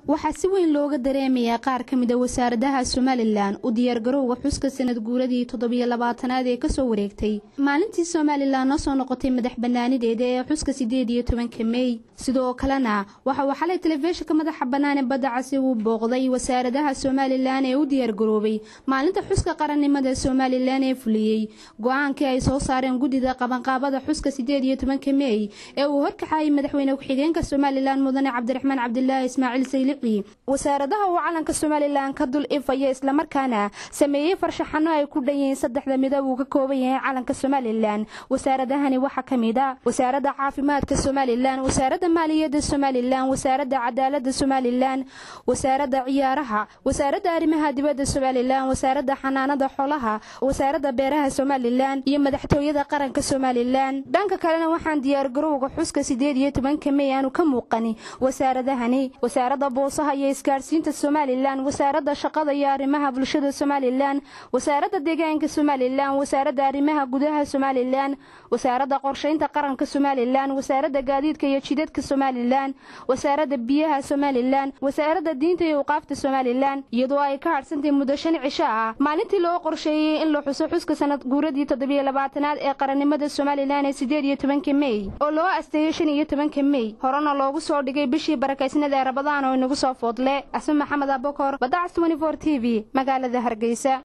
waxaa si weyn looga dareemayaa qaar ka mid a wasaaradaha somalilan u diyaargarowga xuska sanad guuradii toddobiyo labaatanaad ee kasoo wareegtay maalintii somalilan noo soo noqotay madax banaanideeda ee xuska sideed iyo tobanka mey sidoo kalena waxa uu xalay telefishinka madaxa bannaan ee badda casi uu booqday wasaaradaha somalilan ee u diyaargaroobay maalinta xuska qarannimada somalilan ee fuliyey go-aankii ay soo saareen guddida qabanqaabada xuska sideed iyo tobanka mey ee uu horkaxayay madaxweyne ku-xigeenka somalilan mudane cabdiraxmaan cabdilaahi ismaaciil saylici wasaaradaha uu calanka somalilan ka dul ifaya islamarkaana sameeyey farshaxano ay ku dhanyihiin saddexda midab uu ka kooban yahay calanka somalilan wasaaradahani waxaa ka mid a wasaaradda caafimaadka somalilan wasaaradda maaliyadda somalilan wasaaradda cadaaladda somalilan wasaaradda ciyaaraha wasaaradda arrimaha dibadda somalilan wasaaradda xanaanada xoolaha wasaaradda beeraha somalilan iyo madaxtooyada qaranka somalilan dhanka kalena waxaan diyaargarowga xuska sideed iyo tobanka mey aanu ka muuqani wasaaradahani wasaaradda boosaha iyo isgaadhsiinta somalilan wasaaradda shaqada iyo arrimaha bulshada somalilan wasaaradda deegaanka somalilan wasaaradda arrimaha gudaha somalilan wasaaradda qorshaynta qaranka somalilan wasaaradda gaadiidka iyo jidadka somalilan wasaaradda biyaha somalilan wasaaradda diinta iyo uqaafta somalilan iyadoo ay ka hadhsantay muddo shan cisho ah maalintii loo qorsheeyey in la xuso xuska sanad guuradii toddobiyo labaatanaad ee qarannimada somalilan ee sideed iyo tobanka mey oo loo asteeyey shan iyo tobanka mey horena loogu soo dhigay bishii barakaysnada ee rabadaan oo inagu soo foodle asma maxamed abokor badacas t v magaalada hargeysa